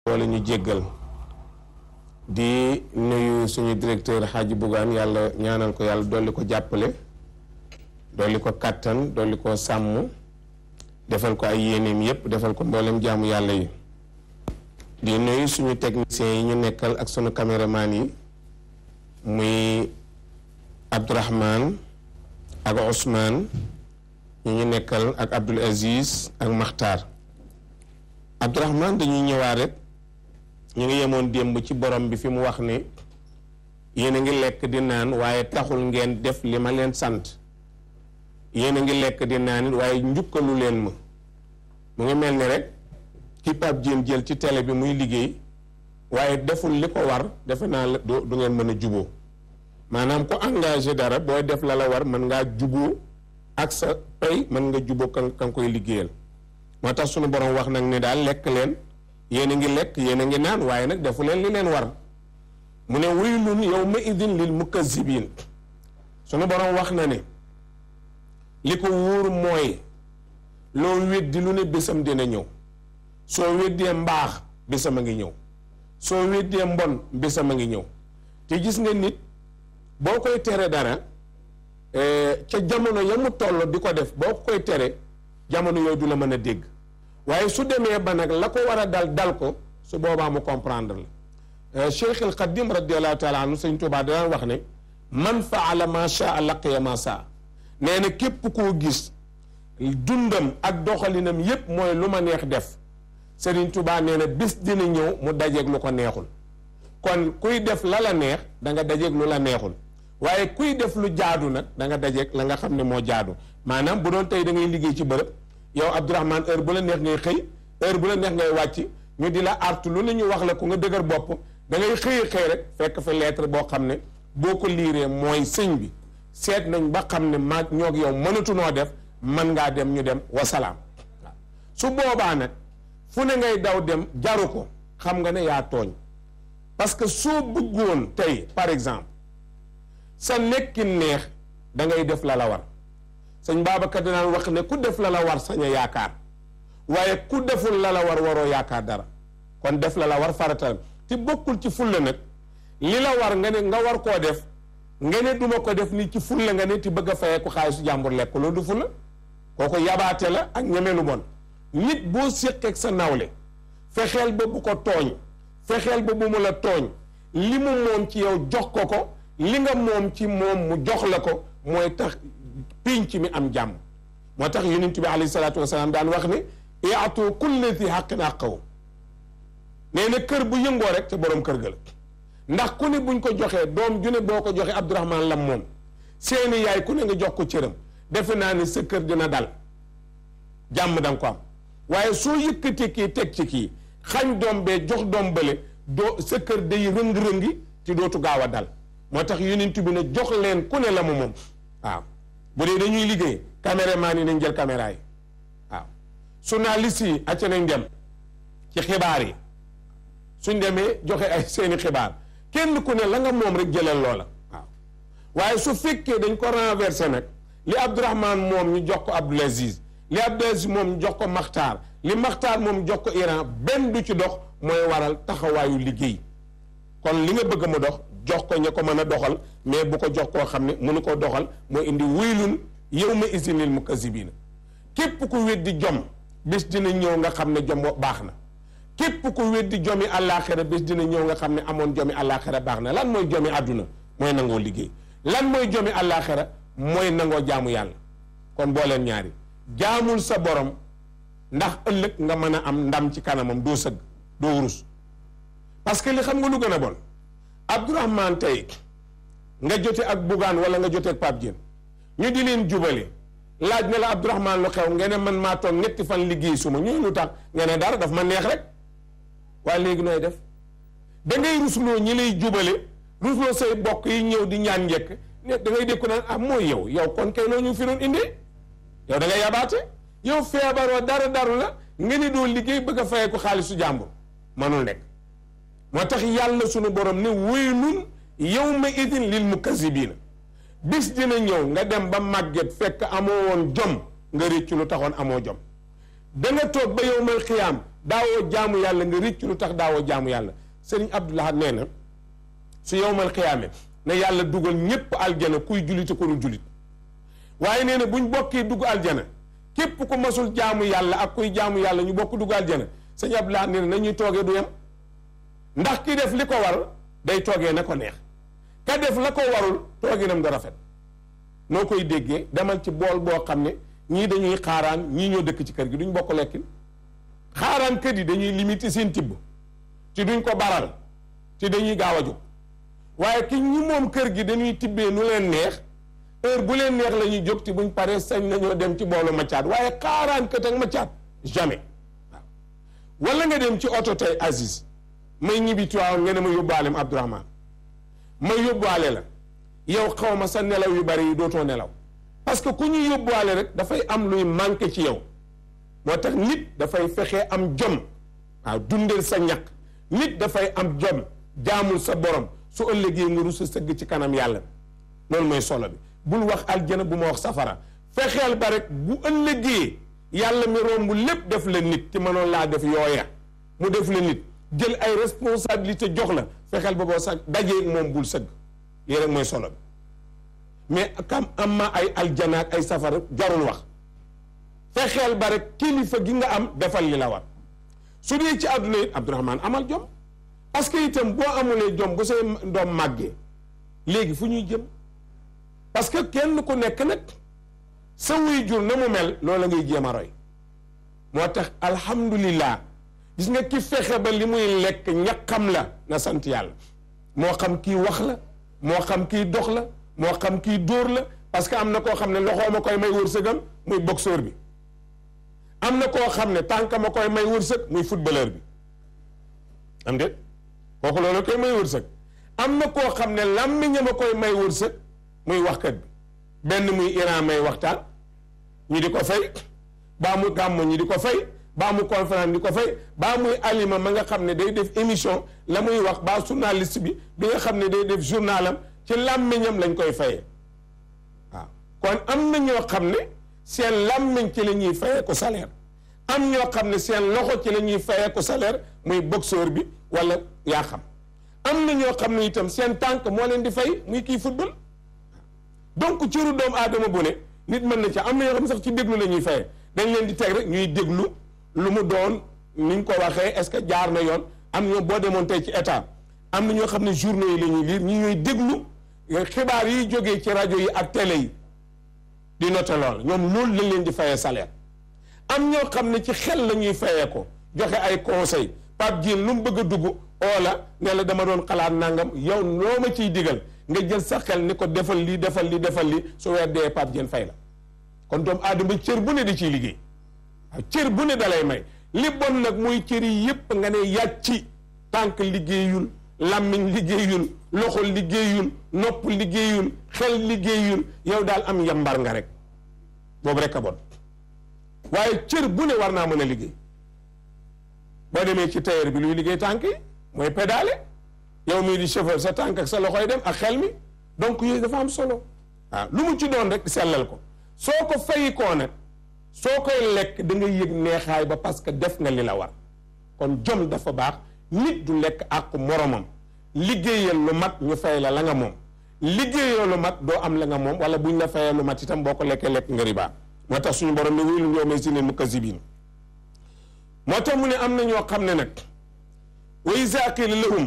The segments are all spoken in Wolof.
wala ñu jéggal di nuyu suñu directeur Hadji Bougane yàlla ñaanal ko yàlla dolli ko jàppale dolli ko kàttan dolli ko sàmm defal ko ay yéeneem yépp defal ko mboolem jaamu yàlla yi di nuyu suñu techniciens yi ñu nekkal ak suñu caméraman yi muy Abdourahman ak Ousmane ñu ñu nekkal ak Abdoul Aziz ak Makhtar Abdourahman dañuy ñëwaat rek ñu ngi yemoon démb ci borom bi fi mu wax ne yéen a ngi lekk di naan waaye taxul ngeen def li ma leen sant yéen a ngi lekk di naan it waaye njukkalu leen ma mu ngi mel ni rek ki Pape Diène jël ci télé bi muy liggéey waaye deful li ko war defe naa la du du ngeen mën a juboo maanaam ku engagé dara booy def la la war mën ngaa juboo ak sa pay mën nga juboo kan kan koy liggéeyal moo tax sunu borom wax nag ne daal lekk leen yéen a ngi lekk yéen a ngi naan waaye nag defu leen li leen war mu ne waylun yawma idin lil mukazzibin sunu borom wax na ne li ko wóor mooy loo weddi lu ne bésam dina ñëw soo weddee mbaax bésam a ngi ñëw soo weddee mbon bésam a ngi ñëw te gis nga nit boo koy tere dara ca jamono ya mu toll di ko def boo koy tere jamono yooyu du la mën a dégg waaye su demee ba nag la ko war a dal dal ko su boobaa mu comprendre la Cheikh al Qadim radiallahu taala anhu sëñ Tuubaa daan wax ne man faala ma shaa laqiya ma saa nee na képp koo gis dundam ak doxalinam yépp mooy lu ma neex def Sëriñ Tuubaa nee na bis dina ñëw mu dajeeg lu ko neexul kon kuy def la la neex da nga dajeeg lu la neexul waaye kuy def lu jaadu nag da nga dajeeg la nga xam ne moo jaadu maanaam bu doon tey da ngay liggéey ci bërëb yow Abdourahmane heure bu la neex ngay xëy heure bu la neex ngay wàcc ñu di la artu lu ne ñu wax la ko nga dëgër bopp da ngay xëy xëy rek fekk fa lettre boo xam ne boo ko liiree mooy sëñ bi seet nañ ba xam ne maag ñoog yow mënatunoo def mën ngaa dem ñu dem wasalaam waaw su boobaa nag fu ne ngay daw dem jaru ko xam nga ne yaa tooñ parce que soo bëggoon tey par exemple sa nekkin neex da ngay def la la war sëñ Babacar dinaan wax ne ku def la la war sañ a yaakaar waaye ku deful la la war waroo yaakaar dara kon def la la war faratal te bokkul ci fulla nag li la war nga ne nga war koo def nga ne duma ko def ni ci fulla nga ne ti bëgg a fayee ko xaalisu jàmbur lekk loolu du fulla kooku yabaate la ak ñeme lu bon nit boo séqeeg sa nawle fexeel ba bu ko tooñ fexeel ba bu mu la tooñ li mu moom ci yow jox ko ko li nga moom ci moom mu jox la ko mooy tax pinc mi am jàmm moo tax yonent bi alayhi salaatu wasalaam daan wax ne iatu kulli di xaqin àqaw nee na kër bu yëngoo rek te boroom kër ga la ndax ku ne buñ ko joxee doom ju ne boo ko joxee Abdourahman lam moom seeni yaay ku ne nga jox ko cëram defe naa ne sa kër dina dal jàmm da nga ko am waaye soo yëkkati kii teg ci kii xañ doom bee jox doom bële doo sa kër day rëng-rëngi te dootu gaaw a dal moo tax yonent bi ne jox leen ku ne la mu moom waaw bu dee dañuy liggéey caméraman yi nañ jël caméra yi waaw journaliste yi acca nañ dem ci xibaar yi suñ demee joxe ay seeni xibaar kenn ku ne la nga moom rek jëlal loola waaw waaye su fekkee dañ ko renversé nag li Abdourahman moom ñu jox ko Abdoul Aziz li Abdoul Aziz moom ñu jox ko Makhtar li Makhtar moom jox ko Iran benn du ci dox mooy waral taxawaayu liggéey kon li nga bëgg mu dox jox ko ña ko mën a doxal mais bu ko jox koo xam ne mënu ko doxal mooy indi waylun yawma izin lil mukazzibina képp ku weddi jom bés dina ñëw nga xam ne jom baax na képp ku weddi jomi àllaaxira bés dina ñëw nga xam ne amoon jomi àllaaxira baax na lan mooy jomi àdduna mooy nangoo liggéey lan mooy jomi àllaaxira mooy nangoo jaamu yàlla kon boo leen ñaari jaamul sa borom ndax ëllëg nga mën a am ndam ci kanamam doo sëgg doo wurus parce que li xam nga lu gën a bon Abdourahman tey nga jote ak Bougane wala nga jote ak Pape Diène ñu di leen jubale laaj ne la Abdourahman lu xew nga ne man maa toog ñetti fan liggéey suma ñu lu tax nga ne dara daf ma neex rek waaye léegi nooy def da ngay rusloo ñi lay jubale rusloo say bokk yi ñëw di ñaan njëkk ne da ngay dékku naan ah mooy yow yow kon kay loo ñu fi doon indee yow da ngay yabaate yow feebaroo dara daru la nga ne doo liggéey bëgg a fayee ko xaalisu jàmbur manul nekk moo tax yàlla sunu borom ne waylun yawma idin lil mukazzibina bis dina ñëw nga dem ba màgget fekk amoo woon jom nga réccu lu taxoon amoo jom da nga toog ba yowmal xiyaam daawoo jaamu yàlla nga rëcc lu tax daawoo jaamu yàlla sëriñ Abdoulaye nee na su yowmal xiyaame ne yàlla dugal ñépp aljana kuy jullit ko dul jullit waaye nee na buñ bokkee dugg aljana képp ku masul jaamu yàlla ak kuy jaamu yàlla ñu bokk dugg aljana sëñ Abdoulaye nee na nañuy toogee du yem ndax ki def li ko war day toogee na ko neex ka def la ko warul tooginam da rafet noo koy déggee demal ci bool boo xam ne ñii dañuy xaaraan ñii ñoo dëkk ci kër gi duñ bokk lekkin xaaraan kër yi dañuy limité seen tibb ci duñ ko baral ci dañuy gaaw a jóg waaye ki ñi moom kër gi dañuy tibbee nu leen neex heure bu leen neex la ñuy jóg ci buñ paree sañ nañoo dem ci boolu maccaat waaye xaaraan kët ak maccaat jamais waaw wala nga dem ci oto tey Aziz may ñibbi Tiwaawan nga ne ma yóbbaalem Abdourahmane ma yóbbaale la yow xaw ma sa nelaw yu bari yi dootoo nelaw parce que ku ñuy yóbbaale rek dafay am luy manqué ci yow moo tax nit dafay fexe am jom waaw dundeel sa ñaq nit dafay am jom jaamul sa borom su ëllëgee nga rus a sëgg ci kanam yàlla loolu mooy solo bi bul wax aljana bu ma wax safara fexeel ba rek bu ëllëgee yàlla mi romb lépp def la nit ci mënoon laa def yooya mu def la nit jël ay responsabilité jox la fexeel ba boo sax dajee moom bul sëgg lii rek mooy solo bi mais kam am ma ay aljana ak ay safara jarul wax fexeel ba rek kilifa gi nga am defal li la war su dee ci àdduna it Abdourahmane amal jom parce que itam boo amulee jom bu say doom màggee léegi fu ñuy jëm parce que kenn ku nekk nag sa wuy jur na mu mel loola ngay jéem a roy moo tax alhamdulillah gis nga ki fexe ba li muy lekk ñaqam la na sant yàlla moo xam kii wax la moo xam kii dox la moo xam kii dóor la parce que am na koo xam ne loxoo ma koy may wërsëgam muy boxeur bi am na koo xam ne tànk ma koy may wërsëg muy footballeur bi am déet kooku loolu koy may wërsëg am na koo xam ne làmmiñam a koy may wërsëg muy waxkat bi benn muy Iran may waxtaan ñi di ko fay baa mu gàmmu ñi di ko fay baa mu conférence di ko fay baa muy alima ma nga xam ne day def émission la muy wax baa journaliste bi bi nga xam ne day def journalam ci làmmiñam lañ koy fayee waaw kon am na ñoo xam ne seen làmmiñ ci la ñuy fayee ko salaire am ñoo xam ne seen loxo ci la ñuy fayee ko salaire muy boxeur bi wala yaa xam am na ñoo xam ne itam seen tànk moo leen di fay muy kii football donc cëru doomu aadama bu ne nit mën na ci am na ñoo xam ne sax ci déglu la ñuy fayee dañ leen di teg rek ñuy déglu lu mu doon ni ñu ko waxee est-ce que jaar na yoon am ñoo boo demoon tey ci état am na ñoo xam ne journaux yi la ñuy lire ñi ñooy déglu xibaar yi jógee ci rajo yi ak télé yi di noté lool ñoom loolu lañ leen di fayee salaire am ñoo xam ne ci xel la ñuy fayee ko joxe ay conseil Pape Dieng lu mu bëgg a dugg oola ne la dama doon xalaat nangam yow loo ma ciy digal nga jël sa xel ni ko defal lii defal lii defal lii su weer dee Pape Dieng fay la kon doomu aadama cër bu ne di ciy liggéey waaw cër bu ne dalay may li bon nag muy cër yi yépp nga ne yàcci tànk liggéeyul làmmiñ liggéeyul loxo liggéeyul nopp liggéeyul xel liggéeyul yow daal am yambar nga rek boobu rek a bon waaye cër bu ne war naa mën a liggéey boo demee ci tailleur bi luy liggéey tànk yi mooy pédale yow mii di chauffeur sa tànk ak sa loxoy dem ak xel mi donc yooyu dafa am solo waaw lu mu ci doon rek sellal ko soo ko fayi koo nag soo koy lekk da nga yëg neexaay ba parce que def nga li la war kon jom dafa baax nit du lekk ak moromam liggéeyal lu mat ñu fay la la nga moom liggéeyal lu mat doo am la nga moom wala buñ la fayee lu mat itam boo ko lekkee lekk nga riba moo tax suñu borom ne wéylu ñoo may si ne mukazzibin moo tax mu ne am na ñoo xam ne nag wa izaa qiila lahum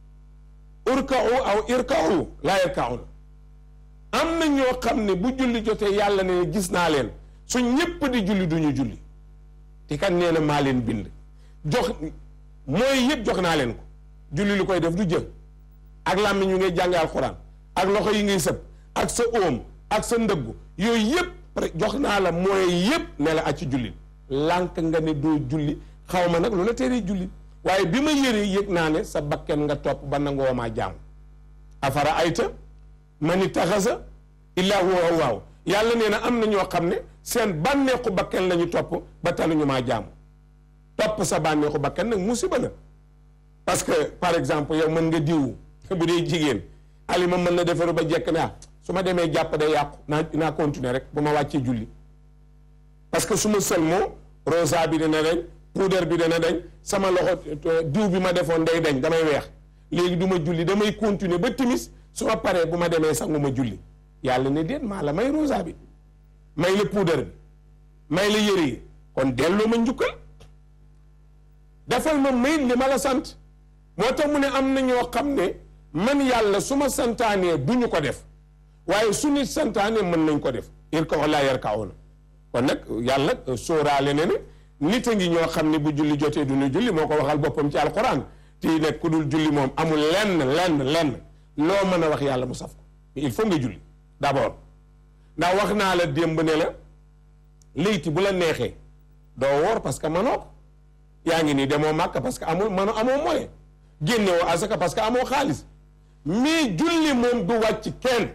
urka'u aw irka'u laa yarka'un am na ñoo xam ne bu julli jotee yàlla ne gis naa leen su ñépp di julli du ñu julli te kan nee na maa leen bind jox mooy yëpp jox naa leen ko julli lu koy def du jël ak làmmiñ yu ngay jànge alxuraan ak loxo yi ngay sëb ak sa óom ak sa ndëggu yooyu yëpp jox naa la mooy yëpp ne la ak ci julli lànk nga ne doo julli xaw ma nag lu la teree julli waaye bi ma yëree yëg naa ne sa bakken nga topp ba nangoo maa jaamu afara ayta man ittaxasa illaa huwa waaw yàlla nee na am na ñoo xam ne seen bànneexu bakken la ñu topp ba taluñu maa jaamu topp sa bànneexu bakken nag musiba la parce que par exemple yow mën nga diw bu dee jigéen alima mën na defaru ba jekk ne ah su ma demee jàpp day yàqu naa naa continuer rek bu ma wàccee julli parce que su ma sëlmoo rosa bi dina reñ puudar bi dana dañ sama loxo diw bi ma defoon day dañ damay weex léegi du ma julli damay continuer ba timis su ma paree bu ma demee sangu ma julli yàlla ne déet maa la may rosa bi may la puudar bi may la yëre yi kon delloo ma njukkal defal ma may li ma la sant moo tax mu ne am na ñoo xam ne man yàlla su ma santaanee du ñu ko def waaye su nit santaanee mën nañ ko def irka laa yarka'uuna kon nag yàlla sóoraale ne ne nit a ngi ñoo xam ne bu julli jotee du ñu julli moo ko waxal boppam ci alquran te nag ku dul julli moom amul lenn lenn lenn loo mën a wax yàlla mu saf ko il faut nga julli d'abord ndax wax naa la démb ne la léyti bu la neexee doo woor parce que manoo ko yaa ngi nii demoo màkk parce que amul mano amoo moyen génnewoo asaka parce que amoo xaalis mais julli moom du wàcc kenn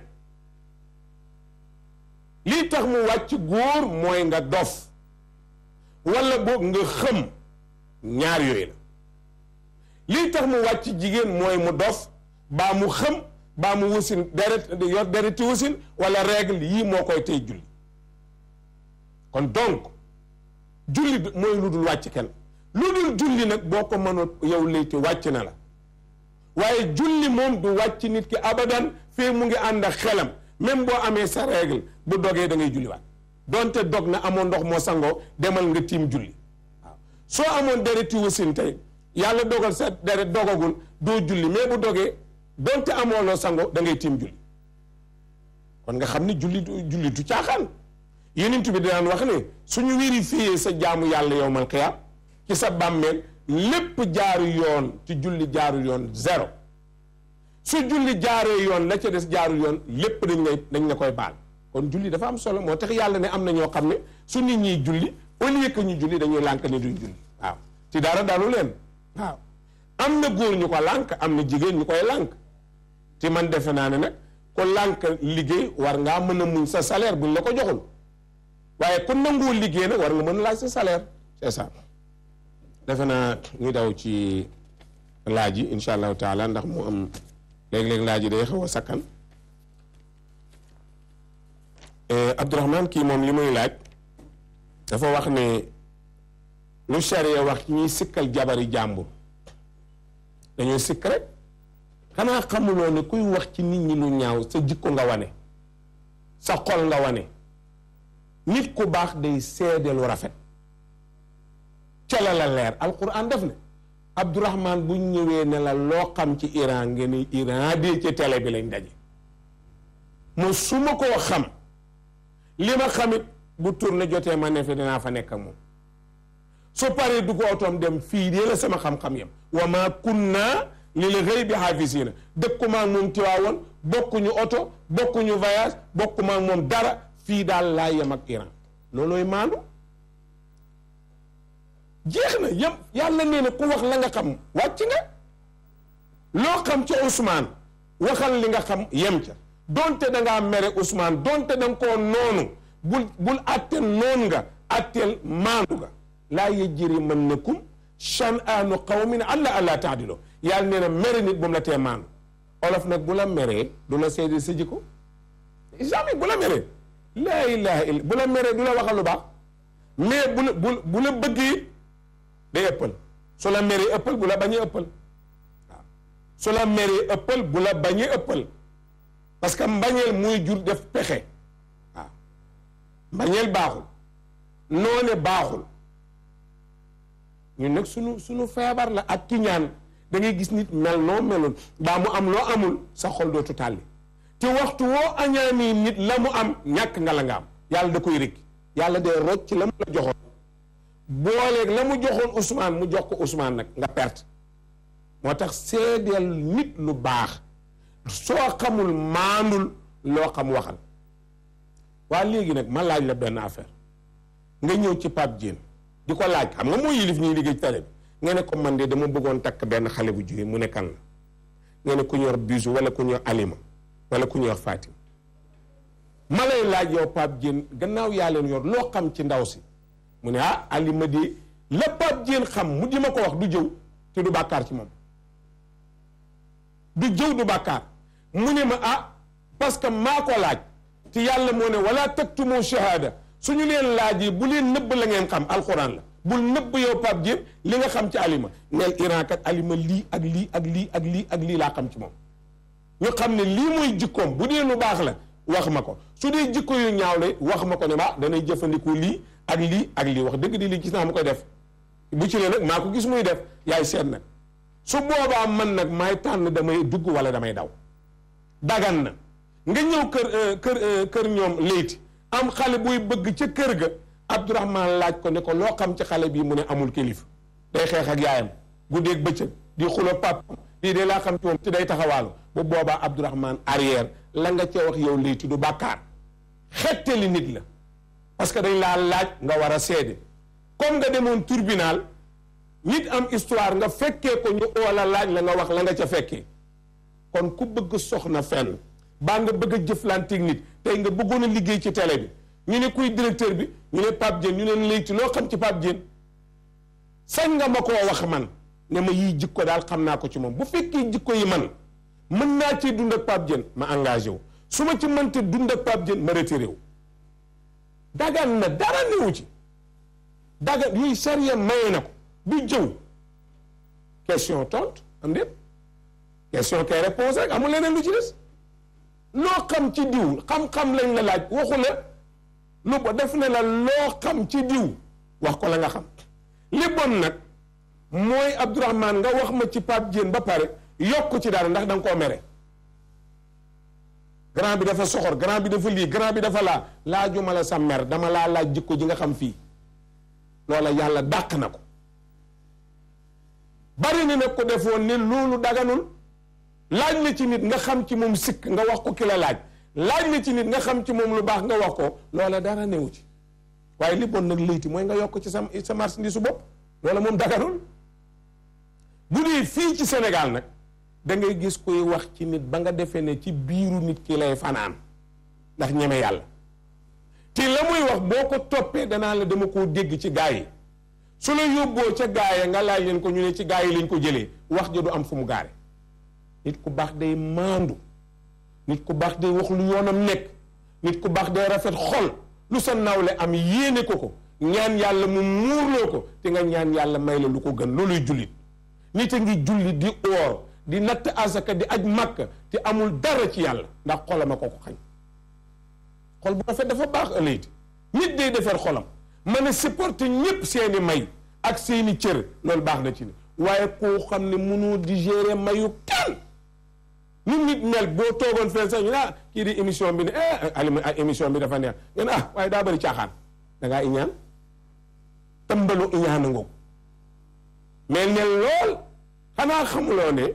lii tax mu wàcc góor mooy nga dof wala boog nga xëm ñaar yooyu la lii tax mu wàcc jigéen mooy mu dof baa mu xëm baa mu wasin deret yor dereti wasin wala règle yii moo koy tey julli kon donc julli mooy lu dul wàcc kenn lu dul julli nag boo ko mënoon yow léyti wàcc na la waaye julli moom du wàcc nit ki abadan fii mu ngi ànd ak xelam même boo amee sa règle bu dogee da ngay julliwaat donte dog na amoon ndox moo sangoo demal nga tiim julli waaw soo amoon dereti wasin tey yàlla dogal sa deret dogagul doo julli mais bu dogee donte amoo loo sangoo da ngay tiim julli kon nga xam ni julli du julli du caaxaan yenent bi daan wax ne suñu vérifié sa jaamu yàlla yowmal qiyaam ci sa bàmmeel lépp jaaru yoon ci julli jaaru yoon zéro su julli jaaree yoon la ca des jaaru yoon lépp dañ lay dañ la koy baal kon julli dafa am solo moo tax yàlla ne am na ñoo xam ne su nit ñiy julli au lieu que ñu julli dañuy lànk ne duñ julli waaw ci dara dalu leen waaw am na góor ñu ko lànk am na jigéen ñu koy lànk te man defe naa ne nag ko lànk liggéey war ngaa mën a muñ sa salaire buñ la ko joxul waaye ku nanguwul liggéey nag war nga mën a laaj sa salaire c'est ça defe naa ñu daw ci laaj yi insha allahu taala ndax mu am léeg-léeg laaj yi day xaw a sakkan Abdourahman kii moom li muy laaj dafa wax ne lu charia wax ñuy sikkal jabari jàmbur dañoo sikk rek xanaa xamuloo ne kuy wax ci nit ñi lu ñaaw sa jikko nga wane sa xol nga wane nit ku baax day seede lu rafet ca la la leer alquran def ne Abdourahman bu ñëwee ne la loo xam ci Iran ngeen ni Iran de ci télé bi lañ daje mo su ma koo xam li ma xamit bu tourné jotee ma ne fi dinaa fa nekk ak moom su paree du ko otoom dem fii de la sama xam-xam yam wa ma kunna lil ghaybi hafisina dëkkuma ak moom tiwaawoon bokkuñu oto bokkuñu voyage bokkuma ak moom dara fii daal laa yem ak Iran loolooy maandu jeex na yëpp yàlla nee na ku wax la nga xam wàcc nga loo xam ca Ousmane waxal li nga xam yem ca donte da ngaa mere Ousmane donte da nga koo noonu bul bul atteel noon nga atteel maandu nga laa yajrimannakum shan'aanu qawmin alla allaa ta'dilu yàlla nee na mere nit bu mu la tee maandu olof nag bu la meree du la seede sa jikko jamais bu la meree laa ilaha illa bu la meree du la waxal lu baax mais bu la bu bu la bëggee day ëppal su la meree ëppal bu la bañee ëppal waaw su la meree ëppal bu la bañee ëppal parce que mbañeel muy jur def pexe waaw mbañeel baaxul noone baaxul ñun nag sunu sunu feebar la ak kiñaan da ngay gis nit mel noo meloon baa mu am loo amul sa xol dootu tàlli te waxtu woo añaanii nit la mu am ñàkk nga la nga am yàlla da koy rëkk yàlla day rocc la mu la joxoon booleeg la mu joxoon Ousmane mu jox ko Ousmane nag nga perte moo tax seedeel nit lu baax soo xamul maandul loo xam waxal waa léegi nag ma laaj la benn affaire nga ñëw ci Pape Diène di ko laaj xam nga moo yilif ñuy liggéey ci télé bi nga ne ko man de dama bëggoon takk benn xale bu jigéen mu ne kan la nga ne ku ñuy wax bisu wala ku ñuy wax alima wala ku ñuy wax Fatim ma lay laaj yow Pape Diène gannaaw yaa leen yor loo xam ci ndaw si mu ne ah alima di la Pape Diène xam mu di ma ko wax du jëw te du bàkkaar ci moom du jëw du bàkkaar mu ne ma ah parce que maa ko laaj te yàlla moo ne wala taktumu shahada suñu leen laajee bu leen nëbb la ngeen xam alxuraan la bul nëbb yow Pape Diène li nga xam ci alima neel Iran kat alima lii ak lii ak lii ak lii ak lii laa xam ci moom ñu xam ne lii mooy jikkoom bu dee lu baax la wax ma ko su dee jikko yu ñaaw la wax ma ko ne ma danay jëfandiku lii ak lii ak lii wax dëgg di lii gis naa mu koy def bu ci ne nag maa ko gis muy def yaay seet nag su boobaa man nag maay tànn damay dugg wala damay daw dagan na nga ñëw kër kër kër ñoom léyti am xale buy bëgg ca kër ga Abdourahman laaj ko ne ko loo xam ci xale bii mu ne amul kilifa day xeex ak yaayam guddeeg bëccëg di xulo pap lii de laa xam ci moom te day taxawaalu bu boobaa Abdourahman arrière la nga ca wax yow léyti du bàkkaar xettali nit la parce que dañ laa laaj nga war a seede comme nga demoon tribunal nit am histoire nga fekkee ko ñu wala laaj la nga wax la nga ca fekkee kon ku bëgg soxna fenn baa nga bëgg a jëflanteeg nit tey nga bëggoon a liggéey ci télé bi ñu ne kuy directeur bi ñu ne Pape Diène ñu ne léegi loo xam ci Pape Diène sañ nga ma koo wax man ne ma yii jikko daal xam naa ko ci moom bu fekkee jikko yi man mën naa ci dund ak Pape Diène ma engagé wu su ma ci mënte dund ak Pape Diène ma retiré wu dagan na dara newu ci dagan yuy sariya maye na ko du jëw question tontu am déet question kay réponse rek amul leneen lu ci des loo xam ci diw xam-xam lañ la laaj waxu la lu ba def ne la loo xam ci diw wax ko la nga xam li bon nag mooy Abdourahman nga wax ma ci Pape Diène ba pare yokk ci dara ndax da nga koo mere grand bi dafa soxor grand bi dafa lii grand bi dafa laa laajuma la sa mer dama laa laaj jikko ji nga xam fii loola yàlla dàq na ko bari na nag ko defoon ne loolu daganul laaj na ci nit nga xam ci moom sikk nga wax ko ki la laaj laaj na ci nit nga xam ci moom lu baax nga wax ko loola dara newu ci waaye li bon nag léyti mooy nga yokk ci sa sa marchandise su bopp loola moom daganul bu dee fii ci Sénégal nag da ngay gis kuy wax ci nit ba nga defee ne ci biiru nit ki lay fanaan ndax ñeme yàlla te la muy wax boo ko toppee danaa la dama koo dégg ci gaa yi su la yóbboo ca gaaya nga laaj leen ko ñu ne ci gaa yi lañ ko jëlee wax ja du am fu mu gaare nit ku baax day maandu nit ku baax day wax lu yoonam nekk nit ku baax day rafet xol lu sa nawle am yéene ko ko ñaan yàlla mu muurloo ko te nga ñaan yàlla may la lu ko gën looluy jullit nit a ngi julli di oor di natt asaka di aj màkka te amul dara ci yàlla ndax xolam a ko ko xañ xol bu rafet dafa baax ëllëg nit day defar xolam mën a supporter ñépp seeni may ak seeni cër loolu baax na ci ni waaye koo xam ne mënoo digérer mayu kenn nu nit mel boo toogoon fee sax ñu ne ah kii di émission bi ne eh alima émission bi dafa neex nga ne ah waaye daa bëri caaxaan da ngaa iñaan tëmbalu iñaan a ngoog mais ne lool xanaa xamuloo ne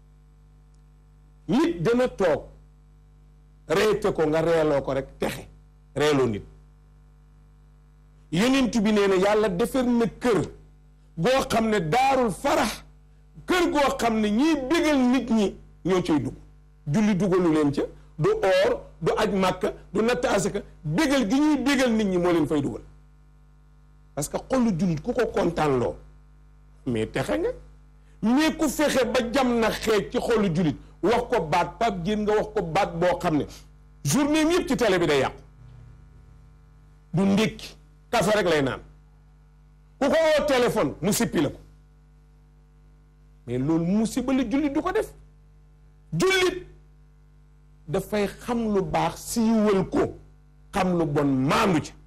nit dana toog reete ko nga reeloo ko rek texe reeloo nit yonent bi nee na yàlla defar na kër goo xam ne daarul farax kër goo xam ne ñiy bégal nit ñi ñoo cay dugg julli dugalu leen ca du oor du aj màkka du natt asaka bégal gi ñuy bégal nit ñi moo leen fay dugal parce que xolu jullit ku ko kontaan loo mais texe nga mais ku fexe ba jam na xeej ci xolu jullit wax ko baat Pape Diène nga wax ko baat boo xam ne journée mi yëpp ci télé bi day yàqu du ndékki kafe rek lay naan ku ko woo téléphone mu sippi la ko mais loolu musiba la jullit du ko def jullit dafay xam lu baax siiwal ko xam lu bon maandu ca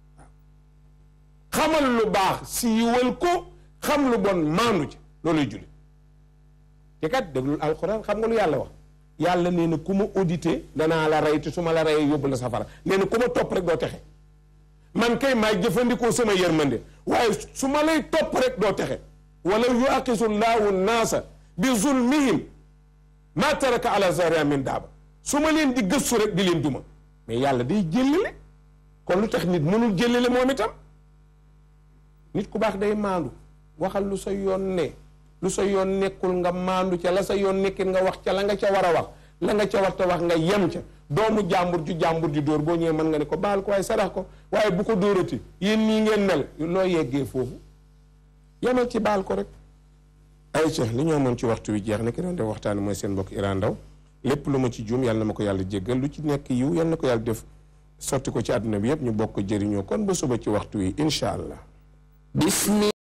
xamal lu baax siiwal ko xam lu bon maandu ca looluy jullit te kat déglul alxuraan xam nga lu yàlla wax yàlla nee na ku ma audité danaa la rey te su ma la reyee yóbbu la safara nee na ku ma topp rek doo texe man kay maay jëfandikoo sama yërmande waaye su ma lay topp rek doo texe wala yuaqisu llaahu naasa bi zulmihim ma taraka ala zahriha min daaba su ma leen di gëstu rek di leen duma mais yàlla day jëllale kon lu tax nit mënul jëllale moom itam nit ku baax day maandu waxal lu sa yoon ne lu sa yoon nekkul nga maandu ca la sa yoon nekkit nga wax ca la nga ca war a wax la nga ca war ta wax nga yem ca doomu jàmbur ju jàmbur ju dóor boo ñëwee mën nga ne ko baal ko waaye sarax ko waaye bu ko dóorati yéen nii ngeen mel loo yeggee foofu yemal ci baal ko rek ay ca li ñoo mën ci waxtu wi jeex na ki doon def waxtaan mooy seen mbokk Iran Ndaw lépp lu ma ci juum yàlla na ma ko yàlla jéggal lu ci nekk yiw yàlla na ko yàlla def sotti ko ci àdduna bi yëpp ñu bokk jëriñoo kon ba suba ci waxtu wi incha allah بسم